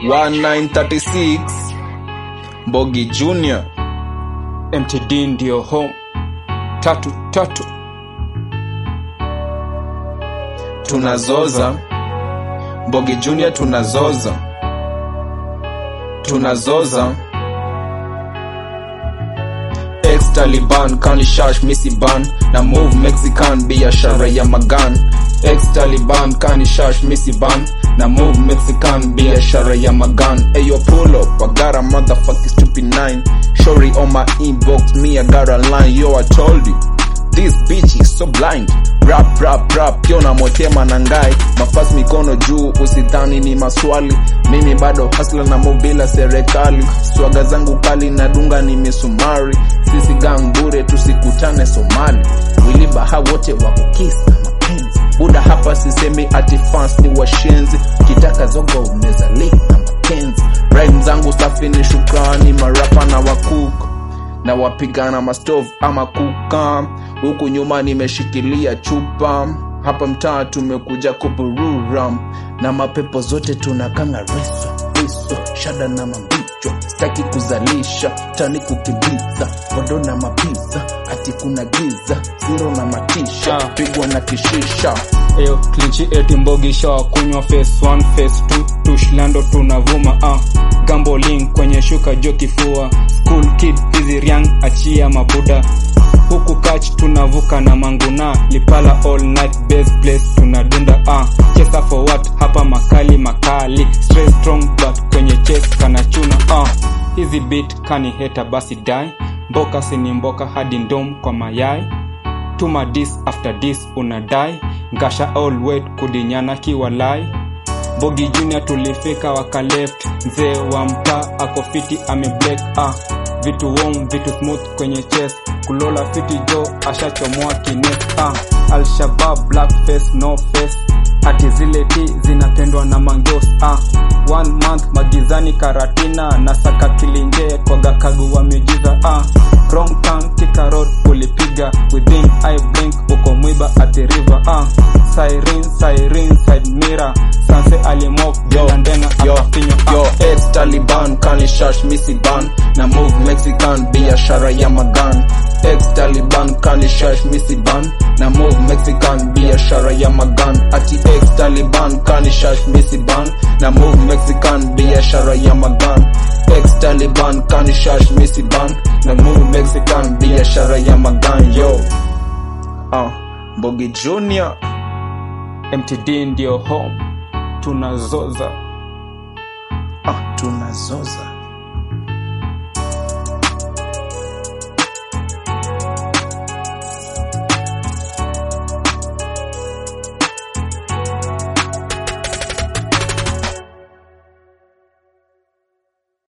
1936 Mbogi Junior MTD ndio home tatu tatu tunazoza Mbogi Junior tunazoza tunazoza ex Taliban kani shash misi ban na move Mexican biashara ya magan ex Taliban kani shash misi ban na move Mexican biashara ya magan ayo pull up I got a motherfucking stupid nine Shorty on my inbox me I got a line yo I told you This bitch is so blind rap rap rap pio na motema na ngai mafas mikono juu usidhani ni maswali mimi bado hasla na mobila serikali swaga zangu kali na dunga ni misumari sisi gang bure tusikutane somali wilibaha wote wako kisa mapenzi buda hapa sisemi ati fans ni washenzi kitaka zogo unaweza link na mapenzi rhyme zangu safi ni shukrani marapa na wakuko na wapigana mastov ama kuka huku nyuma nimeshikilia chupa hapa mtaa tumekuja kuburura na mapepo zote tunakanga reso reso shada na mambicho staki kuzalisha tani kukimbiza bodo na mapiza ati kuna giza zero na matisha Ah. pigwa na kishisha Eyo klinchi eti mbogisha wa kunywa face 1 face 2 tushlando tunavuma ah. Gamboling kwenye shuka jo kifua School kid hizi riang achia mabuda huku kach tunavuka na manguna lipala all night base place tunadunda ah. chesa for what hapa makali makali straight strong but kwenye chest kanachuna ah. hizi beat kani heta basi dai mboka sini mboka hadi ndom kwa mayai tuma dis after dis unadai ngasha all wet kudinyana kiwalai bogi junior tulifika waka left mzee wa mtaa ako fiti ameblack ah vitu warm vitu smooth kwenye chest kulola fiti jo ashachomoa kines ah alshabab black face no face ati zile ti zinapendwa na mangos ah one month magizani karatina na saka kilinje koga kagu wa miujiza ah wrong turn kika road ulipiga within eye blink uko mwiba ati river ah siren siren side mirror sanse alimok Yo, jela ndenga yo, akafinywa ah. yo, ex Taliban kani shash misi ban na move Mexican biashara ya magan ex Taliban kani shash misi ban na move Mexican biashara ya magan ati ex Taliban kani shash misi ban na move Mexican biashara ya magan ex Taliban kani shash misi ban na move Mexican biashara ya magan yo ah Mbogi Junior mtd ndio home tunazoza ah tunazoza